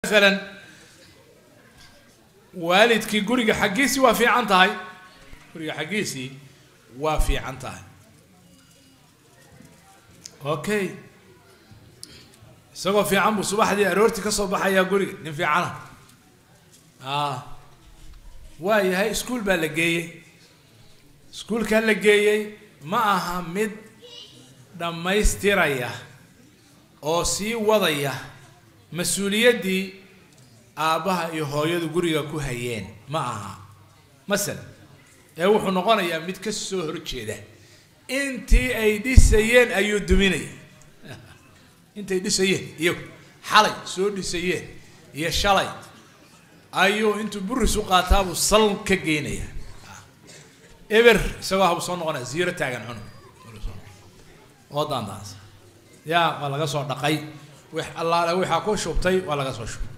maalan waalidkii guriga xaggiisii waa fiican tahay guriga xaggiisii waa fiican tahay okay isagoo fiican buu subaxdii aroortii ka soo baxayaa guriga nin fiicana a waa yahay iskuol baa la geeyey iskuolkaa la geeyey ma aha mid dhammaystiraya oo sii wadaya mas-uuliyaddii aabbaha iyo hooyadu guriga ku hayeen ma aha masalan ee wuxuu noqonayaa mid ka soo horjeeda intii ay dhisayeen ayuu duminaya intay dhisayeen iyagu xalay soo dhisayeen iyo shalay ayuu intuu buris u qaataabuu sal ka geynaya eber isagoo habu soo noqonaya ziiro taagan cunug oo daandaansa yaa waa laga soo dhaqay wix allaale waxaa ku shubtay waa laga soo shubay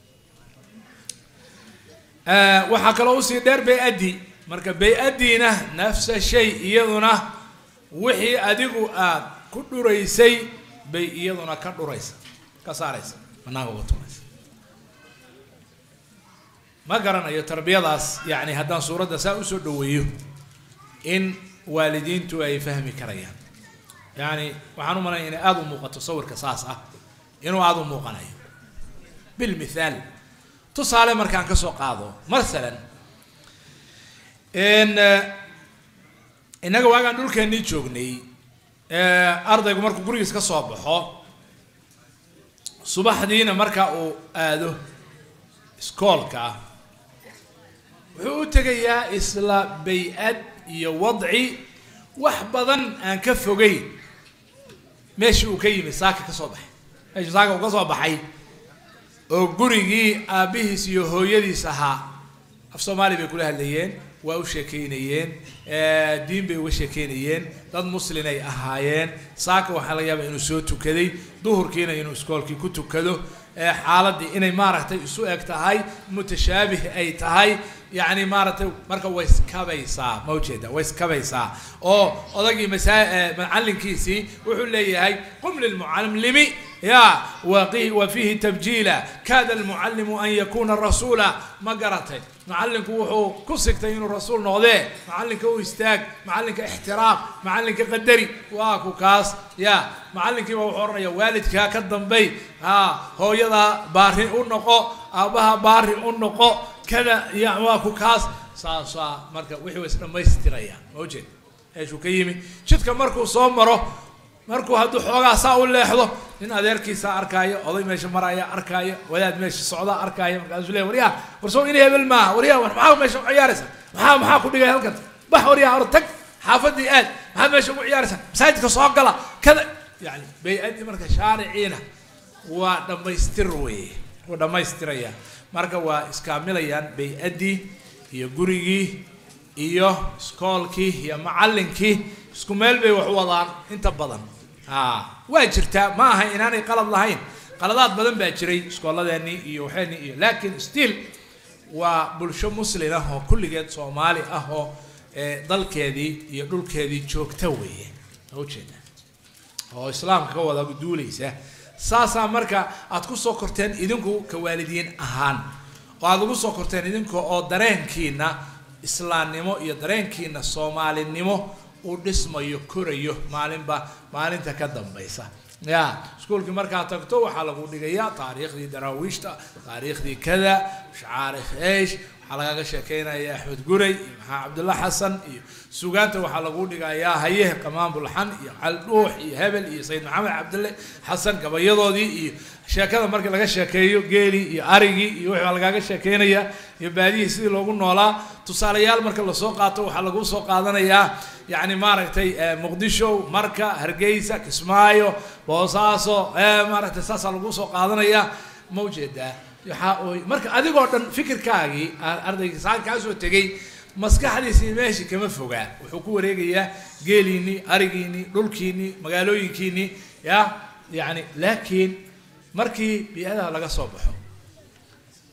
waxaa kaloo usii dheer bay-addi marka bay-addiina nafsa shay iyaduna wixii adigu aad ku dhuraysay bay iyaduna ka dhuraysa ka saaraysa banaanka uga tuuraysa ma garanayo tarbiyadaas yani haddaan suuradda saa usoo dhaweeyo in waalidiintu ay fahmi karayaan yani waxaan u malanaya inay aada u muuqato sawirka saas ah inuu aada u muuqanayo bilmithaal tusaale markaan kasoo qaado masalan innaga waagaan dhulkeennii joognay ardaygu markuu gurigiis ka soo baxo subaxdiina marka uu aado iskoolka wuxuu u tegayaa isla bay-ad iyo wadci wax badan aan ka fogeyn meeshii uu ka yimid saaka ka soo baxay meeshii saaka uu ka soo baxay oo gurigii aabbihiis iyo hooyadiis ahaa af soomaali bay kula hadlayeen waa u sheekeynayeen diin bay uga sheekeynayeen dad muslin ay ahaayeen saaka waxaa laga yaaba inuu soo tukaday duhurkiina inuu iskoolkii ku tukado xaaladii inay maaragtay isu eg tahay mutashaabih ay tahay yani maaragtay marka way iskabaysaa ma ujeeda way iskabaysaa oo odagii masaa macalinkiisii wuxuu leeyahay qum lilmucallimi ya waqi wa fiihi tabjiila kaada almucallimu an yakuna rasuula ma garatay macallinku wuxuu ku sigtay inuu rasuul noqdee macallinka u istaag macallinka ixtiraam macallinka qadari waa ku kaas ya macallinkiiba wuxuu odhanaya waalidkaa ka dambay a hooyadaa baari u noqo aabbaha baari u noqo kada ya waa ku kaas saasaa marka wixii wa isdhamaystirayaan ma ujeed meeshuu ka yimi jidka markuu soo maro markuu hadduu xoogaa saa u leexdo nin adeerkiisa arkaayo oday meesha maraya arkaayo wadaad meesha socda arkaayo markaasuu leeya waryaa warsow in hebel maaha waryaa war maxaa meesha ugu ciyaaraysa maxaa maxaa ku dhigay halkan bax waryaa or tag xaafadii aad maxaad meesha ugu ciyaaraysa masaajidka soo gala kada yani bay-adii marka shaariciina waa dhammaystir weye wuu dhammaystiraya marka waa iskaamilayaan bay-addii iyo gurigii iyo iskoolkii iyo macallinkii isku meel bay wax u wadaan inta badan waa jirtaa ma aha inaanay qalad lahayn qaladaad badan baa jiray iskooladeennii iyo waxeenii iyo laakiin still waa bulsho muslin ah oo kulligeed soomaali ah oo dalkeedii iyo dhulkeedii joogta weeye ujeeda oo islaamka ka wada duulaysa saasaa marka aad kusoo korteen idinku ka waalidiin ahaan oo aada ugu soo korteen idinka oo dareenkiina islaamnimo iyo dareenkiina soomaalinimo uu dhismayo korayo maalinba maalinta ka dambaysa ya iskuolkii markaad tagto waxaa lagu dhigayaa taariikhdii daraawiishta taariikhdii kada shacaarikh eish waxaa lagaga sheekeynaya axmed guray iyo maxaa cabdulla xasan iyo sugaanta waxaa lagu dhigayaa haye qamaan bulxan iyo caldhuux iyo hebel iyo sayid maxamed cabdulle xasan gabayadoodii iyo sheekada markii laga sheekeeyo geelii iyo arigii iyo wixii baa lagaaga sheekeynaya iyo baadihii sidii loogu noolaa tusaalayaal marka lasoo qaato waxaa lagu soo qaadanayaa yani maaragtay muqdisho marka hargeysa kismaayo boosaaso maaragtay saasaa lagu soo qaadanaya ma ujeedaa waxaa oy marka adigoo dhan fikirkaagii ardaygii saan kaa soo tegay maskaxdiisii meeshii kama fogaa wuxuu ku wareegayaa geeliinii arigiinii dhulkiinii magaalooyinkiinii ya yani laakiin markii bi-adaha laga soo baxo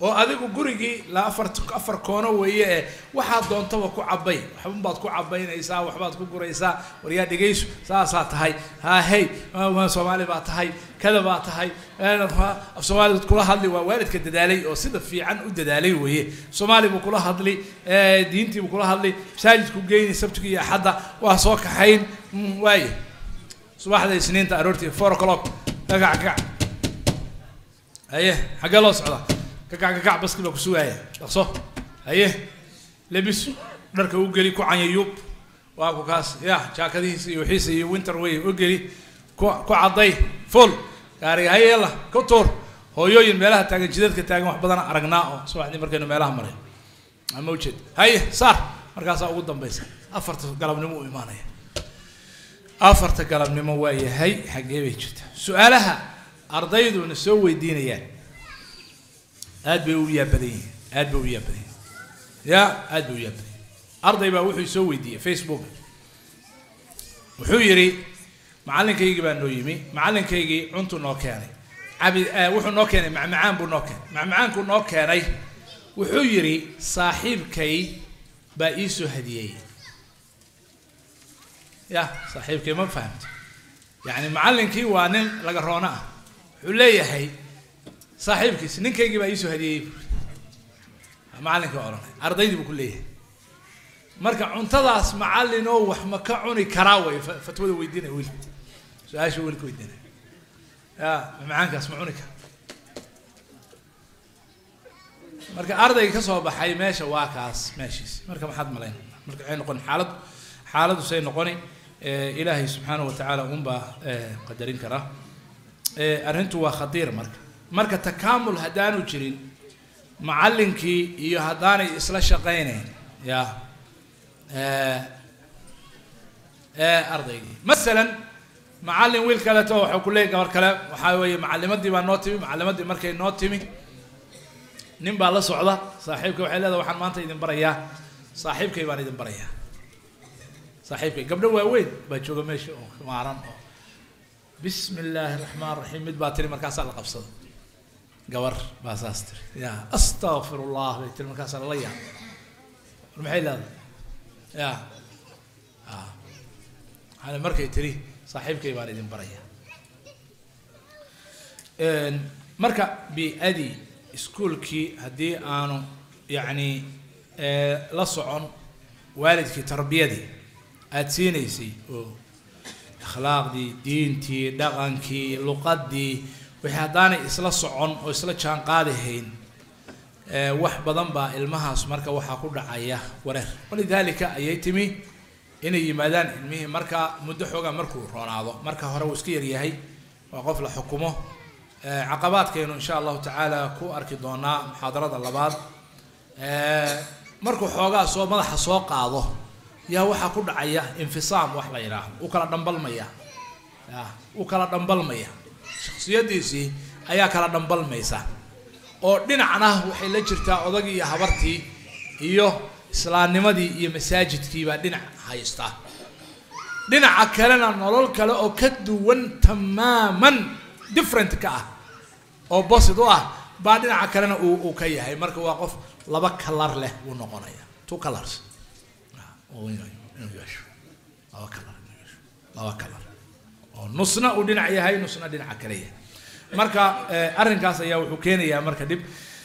oo adigu gurigii la afar afar koono weeye ee waxaad doontaba ku cabay waxbabaad ku cabaynaysaa waxbaad ku guraysaa waryaa dhegayso saasaa tahay ha hey soomaali baa tahay kada baa tahay af soomaali kula hadli waa waalidka dadaalay oo sida fiican u dadaalay weeye soomaali buu kula hadli diintii buu kula hadli masaajidku geyni sabtiga iyo axadda waa soo kaxayn waaye subaxda isniinta aroortii four o'clock kagac kagac haye xaggee loo socdaa kagac kagac baski baa kusugaaya dhaqso haye lebis dharka u geli ku canyayuub waa ku kaas ya jaakadihiisa iyo wixiisa iyo winter way u geli ku ku cadday full gaariga haye yalla ku tuur hooyooyin meelaha taagan jidadka taagan wax badan aragnaa oo subaxdii markaynu meelaha maray ama ujeed haye saar markaasaa ugu dambaysa afarta galabnimo u imaanaya afarta galabnimo waa yahay xaggee bay jirta su-aalaha ardayduna soo weydiinayaan aad bay u yaabadan yihiin aad bay u yaabadan yihin ya aad bay u yaabadan yihin arday baa wuxuu soo weydiiyey facebook wuxuu yidhi macalinkaygii baa noo yimi macalinkaygii cuntu noo keenay cabi wuxuu noo keenay macmacaan buu noo keenay macmacaankuu noo keenay wuxuu yidhi saaxiibkay baa ii soo hadiyeeyey ya saaxiibkay ma fahamta yani macallinkii waa nin laga roono ah wuxuu leeyahay saaxiibkiis ninkaygii baa iisoo hadiyeeyey macallinkii odhanay ardaydii buu ku leeyahay marka cuntadaas macallin oo wax ma ka cuni karaa way fatwada weydiinaya wiilka su-aasha wiilka weydiinaya ya macaankaas ma cuni kara marka ardayga ka soo baxay meesha waa kaas meeshiis marka maxaad malayn marka waxay noqon xaalad xaaladdu say noqoni ilaahay subxaanahu watacaala unbaa qadarin karaa arrintu waa khadiir marka marka takaamul haddaanu jirin macallinkii iyo haddaanay isla shaqaynayn ya ardaygii masalan macallin wiil kaleeto waxau ku leeyay gabar kale waxaa weeye macallimadii baa noo timi macallimadii markay noo timi nin baa la socda saaxiibkay waxay leedahay waxaan maanta idin barayaa saaxiibkay baan idin barayaa saaxiibkay gabdho waaweyn baa jooga meesha oo maaran oo bismi illaahi raxmaan raxiim mid baa tiri markaasaa la qabsada gabar baa saas tiri ya astakfir ullah bay tiri markaasaa lala yaab war maxay leedahay ya a markay tiri saaxiibkay baan idin barayaa marka bi-adii iskuolkii haddii aanu yacni la socon waalidkii tarbiyadii aada siinaysay oo akhlaaqdii diintii dhaqankii luqadii wixii haddaanay isla socon oo isla jaan qaadihayn wax badan baa ilmahaas marka waxaa ku dhacaya wareer walidaalika ayay timi inay yimaadaan ilmihii marka muddo xoogaa markuu roonaado marka hore uu iska yaryahay waa qof la xukumo caqabaadkaynu insha allahu tacaala ku arki doonaa muxaadarada labaad markuu xoogaa soo madaxa soo qaado yaa waxaa ku dhacaya infisaam wax la yidhaahdo u kala dhambalmaya ya u kala dhambalmaya shaksiyadiisii ayaa kala dhambalmaysa oo dhinacna waxay la jirtaa odagii iyo habartii iyo islaamnimadii iyo masaajidkii baa dhinac haysta dhinaca kalena nolol kale oo ka duwan tamaaman different ka ah oo bosid u ah baa dhinaca kalena uu uu ka yahay marka waa qof laba kalar leh wuu noqonaya two colors inuu yeesho laba kalar inuu yeesho laba kalar oo nusna uu dhinac yahay nusna dhinaca kale yahay marka arrinkaas ayaa wuxuu keenayaa marka dhib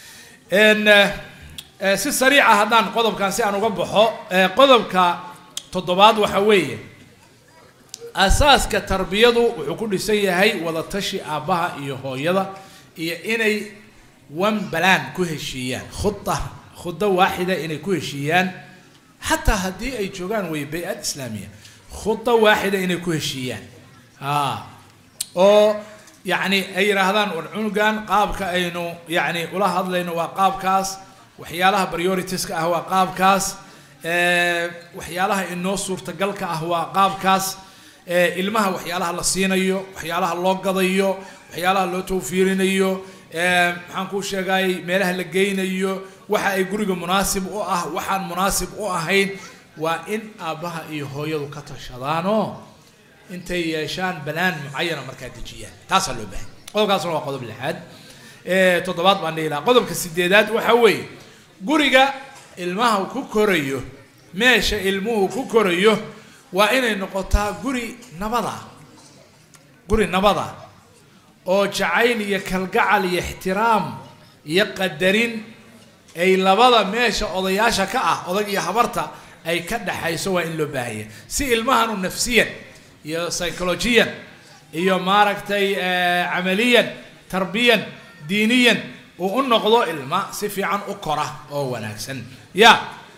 si sariica haddaan qodobkan si aan uga baxo qodobka toddobaad waxa weeye asaaska tarbiyadu wuxuu ku dhisan yahay wadatashi aabbaha iyo hooyada iyo inay one balan ku heshiiyaan khuda khudo waaxida inay ku heshiiyaan xataa haddii ay joogaan wey bay-ad islaamiya khudo waaxida inay ku heshiiyaan a oo yacni ay yidhaahdaan war cunugan qaabka aynu yacni ula hadlayno waa qaabkaas waxyaalaha prioritiska ah waa qaabkaas waxyaalaha inoo suurtagalka ah waa qaabkaas ilmaha waxyaalaha la siinayo waxyaalaha loo gadayo waxyaalaha loo tawfiirinayo maxaan kuu sheegay meelaha la geynayo waxa ay guriga munaasib u ah waxaan munaasib u ahayn waa in aabbaha iyo hooyadu ka tashadaanoo intay yeeshaan balaan mucayana markaa dejiyaan taasaa loo baahay qodobkaasna waa qodob lixaad toddobaad baan dhihi lahaa qodobka sideedaad waxa weeye guriga ilmaha ku korayo meesha ilmuhu ku korayo waa inay noqotaa guri nabada guri nabada oo jacayl iyo kalgacal iyo ixtiraam iyo qadarin ay labada meesha odayaasha ka ah odag iyo habarta ay ka dhaxayso waa in loo baahanya si ilmahanu nafsiyan iyo psychologiyan iyo maaragtay camaliyan tarbiyan diiniyan uu u noqdo ilma si fiican u kora oo wanaagsan ya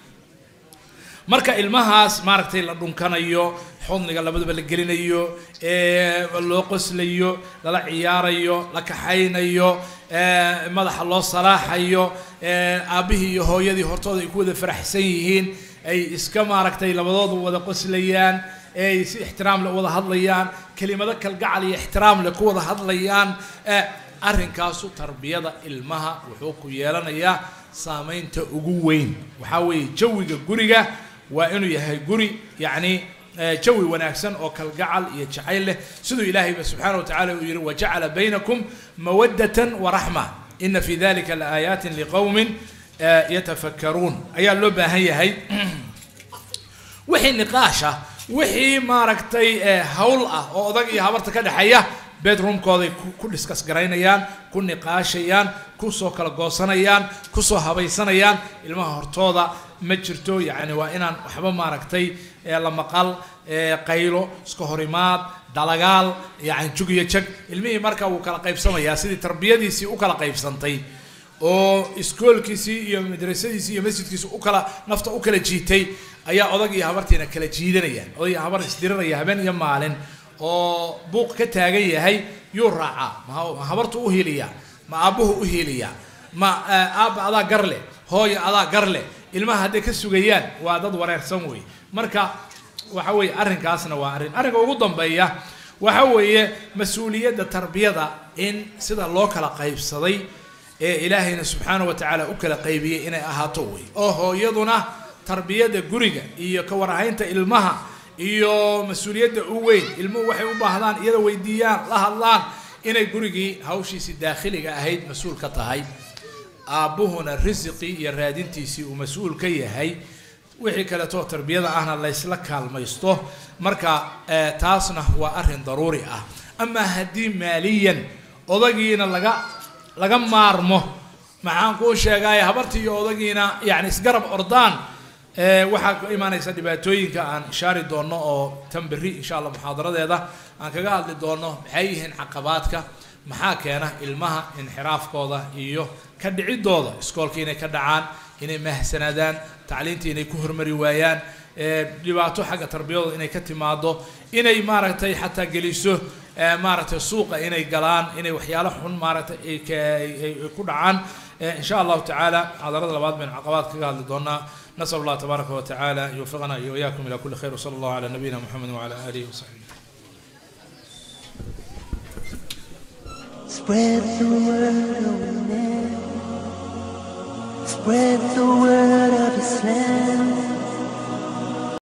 marka ilmahaas maaragtay la dhunkanayo xudniga labadaba la gelinayo loo qoslayo lala ciyaarayo la kaxaynayo madaxa loo salaaxayo aabbihii iyo hooyadii hortooda ay ku wada faraxsan yihiin ay iska maaragtay labadoodu wada qoslayaan ay si ixtiraam leh wada hadlayaan kelimado kalgacal iyo ixtiraam leh ku wada hadlayaan arrinkaasu tarbiyada ilmaha wuxuu ku yeelanayaa saameynta ugu weyn waxaa weeye jawiga guriga waa inuu yahay guri yacni jawi wanaagsan oo kalgacal iyo jacayl leh siduu ilaahayba subxaana wa tacala uu yihi wajacala baynakum mawaddatan waraxma ina fi dalika laaayaati liqowmin yatafakkaruun ayaa loo baahan yahay wixii niqaasha wixii maaragtay hawl ah oo odag iyo habarta ka dhexeeya bedroomkooday ku diskas garaynayaan ku niqaashayaan kusoo kala goosanayaan kusoo habaysanayaan ilmaha hortooda ma jirto yacni waa inaan waxba maaragtay la maqal qaylo iska horimaad dalagaal yani jug iyo jag ilmihii marka wuu kala qaybsamayaa sidii tarbiyadiisii u kala qaybsantay oo iskoolkiisii iyo madrasadiisii iyo masjidkiisi u kala nafta u kala jiitay ayaa odag iyo habartiina kala jiidanayaan odag iyo habar isdirinaya habeen iyo maalin oo buuq ka taagan yahay yuu raacaa ma habartu u hiiliyaa ma aabbuhu u hiiliyaa ma aabba adaa gar leh hooya adaa gar leh ilmaha hadday ka sugayaan waa dad wareersan wey marka waxa weeye arrinkaasna waa arrin arrinka ugu dambeeya waxa weeye mas-uuliyadda tarbiyada in sida loo kala qaybsaday ee ilaahayna subxaana wa tacaala u kala qaybiyey inay ahaato wey oo hooyaduna tarbiyadda guriga iyo ka warhaynta ilmaha iyo mas-uuliyadda u weyn ilmuhu waxay u baahdaan iyada weydiiyaan la hadlaan inay gurigii hawshiisii daakhiliga ahayd mas-uul ka tahay aabbuhuna risiqii iyo raadintiisii uu mas-uul ka yahay wixii kaleetoo tarbiyada ahna laysla kaalmaysto marka taasna waa arrin daruuri ah amaa haddii maaliyan odagiina laga laga maarmo maxaan kuu sheegay habartii iyo odagiina yani isgarab ordaan waxaa ka imaanaysa dhibaatooyinka aan ishaari doono oo tan berri insha allah muxaadaradeeda aan kaga hadli doono maxay yihiin caqabaadka maxaa keena ilmaha inxiraafkooda iyo ka dhicidooda iskoolka inay ka dhacaan inay mahsanaadaan tacliinta inay ku hormari waayaan dhibaato xagga tarbiyadooda inay ka timaado inay maaragtay xataa geliso maaragtay suuqa inay galaan inay waxyaalo xun maaragtay ay ku dhacaan in sha allahu tacaala muxaadarada labaad baynu caqabaad kaga hadli doonaa nasal allah tabaaraka wa tacaala an yuwaffiqana iyo wiyaakum ila kuli khayr wsala allahu cala nabiyina muxamed wacala alihi wasaxbihi Spread the word of man. Spread the word of Islam.